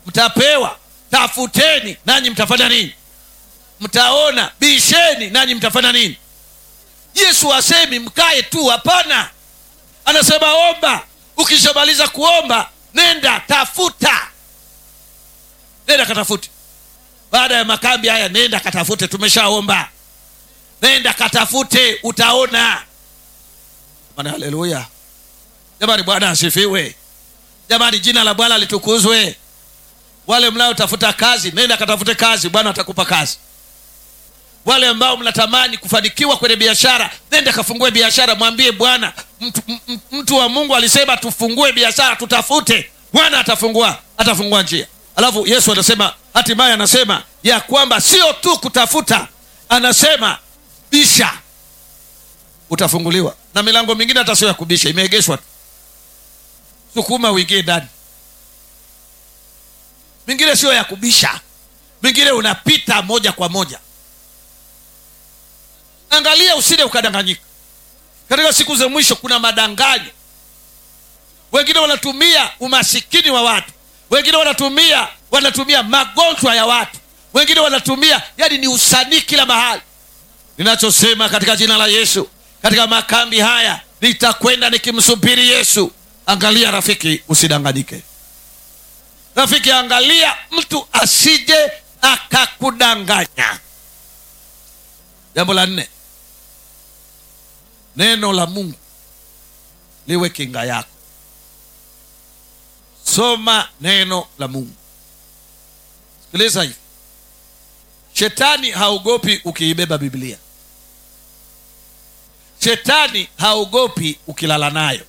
mtapewa tafuteni nanyi mtafanya nini mtaona bisheni nanyi mtafanya nini yesu asemi mkae tu hapana anasema omba ukishamaliza kuomba nenda tafuta nenda katafute baada ya makambi haya nenda katafute tumeshaomba nenda katafute utaona jamani haleluya jamani bwana asifiwe jamani jina la bwana litukuzwe wale mnaotafuta kazi nenda katafute kazi bwana atakupa kazi wale ambao mnatamani kufanikiwa kwenye biashara nenda kafungue biashara mwambie bwana mtu, m- mtu wa mungu alisema tufungue biashara tutafute bwana atafungua atafungua njia alafu yesu anasema hatimaye anasema ya kwamba sio tu kutafuta anasema bisha utafunguliwa na milango mingine hata sio ya kubisha imeegeshwa tu sukuma uingie ndani mingine sio ya kubisha mingine unapita moja kwa moja angalia usije ukadanganyika katika siku za mwisho kuna madanganyo wengine wanatumia umasikini wa watu wengine wanatumia wanatumia magonjwa ya watu wengine wanatumia yani ni usanii kila mahali ninachosema katika jina la yesu katika makambi haya nitakwenda nikimsubiri yesu angalia rafiki usidanganyike rafiki angalia mtu asije akakudanganya jambo la nne neno la mungu liwe kinga yako soma neno la mungu sikiliza hivi shetani haogopi ukiibeba biblia shetani haogopi ukilala nayo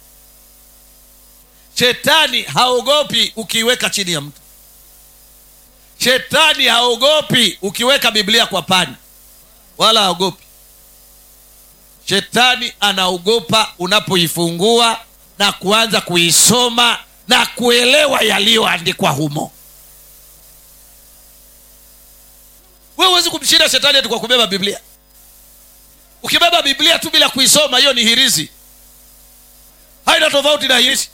shetani haogopi ukiiweka chini ya mtu shetani haogopi ukiweka biblia kwa pani wala haogopi shetani anaogopa unapoifungua na kuanza kuisoma na kuelewa yaliyoandikwa humo we huwezi kumshinda shetani ati kwa kubeba biblia ukibeba biblia tu bila kuisoma hiyo ni hirizi haina tofauti na hirizi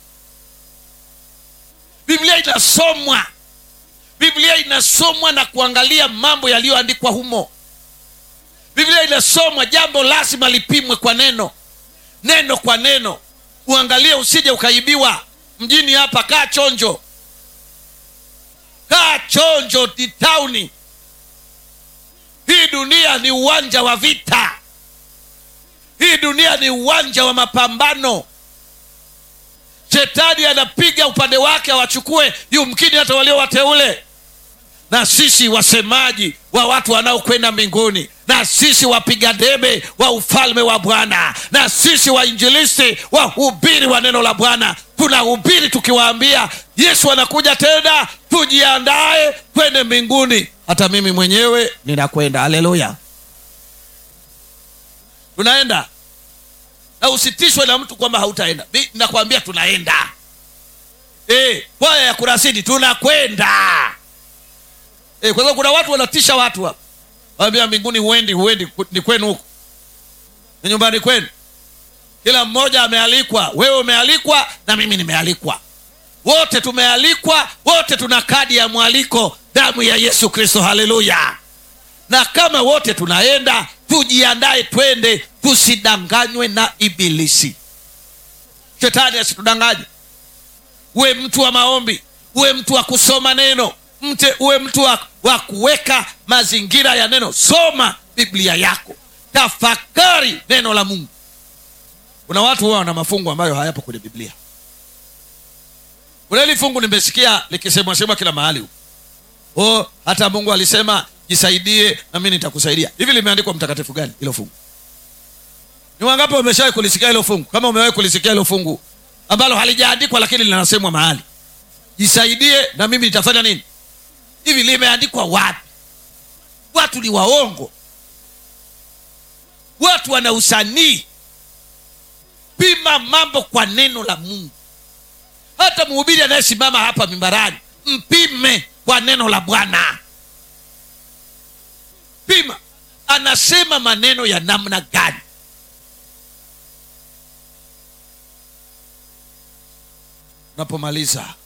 biblia inasomwa biblia inasomwa na kuangalia mambo yaliyoandikwa humo biblia inasomwa jambo lazima lipimwe kwa neno neno kwa neno uangalie usije ukaibiwa mjini hapa kaa chonjo kaa chonjo ni tauni hii dunia ni uwanja wa vita hii dunia ni uwanja wa mapambano shetani anapiga upande wake awachukue yumkini hata walio wateule na sisi wasemaji wa watu wanaokwenda mbinguni na sisi wapiga debe wa ufalme wa bwana na sisi wainjilisti wahubiri wa neno la bwana tunahubiri tukiwaambia yesu anakuja tena tujiandae kwende mbinguni hata mimi mwenyewe ninakwenda haleluya tunaenda na usitishwe na mtu kwamba hautaenda Mi- nakwambia tunaenda e, kwaya ya kurasini tunakwenda e, kwa sababu kuna watu wanatisha watu hapa wambia mbinguni huendi huendi ku- ni kwenu huku ni nyumbani kwenu kila mmoja amealikwa wewe umealikwa na mimi nimealikwa wote tumealikwa wote tuna kadi ya mwaliko damu ya yesu kristo haleluya na kama wote tunaenda tujiandae twende tusidanganywe na ibilisi shetani asitudanganye uwe mtu wa maombi uwe mtu wa kusoma neno mte uwe mtu wa, wa kuweka mazingira ya neno soma biblia yako tafakari neno la mungu kuna watu huwa wana mafungu ambayo hayapo kwenye biblia kuna hili fungu nimesikia likisemwasemwa kila mahali huko oh, hata mungu alisema jisaidie na mi nitakusaidia hivi limeandikwa mtakatifu gani hilo fungu ni wangapi wameshawahi kulisikia hilo fungu kama umewahi kulisikia hilo fungu ambalo halijaandikwa lakini linasemwa mahali jisaidie na mimi nitafanya nini hivi limeandikwa wapi watu ni waongo watu wana usanii pima mambo kwa neno la mungu hata mhubiri anayesimama hapa mimbarani mpime kwa neno la bwana pima anasema maneno ya namna gani unapomaliza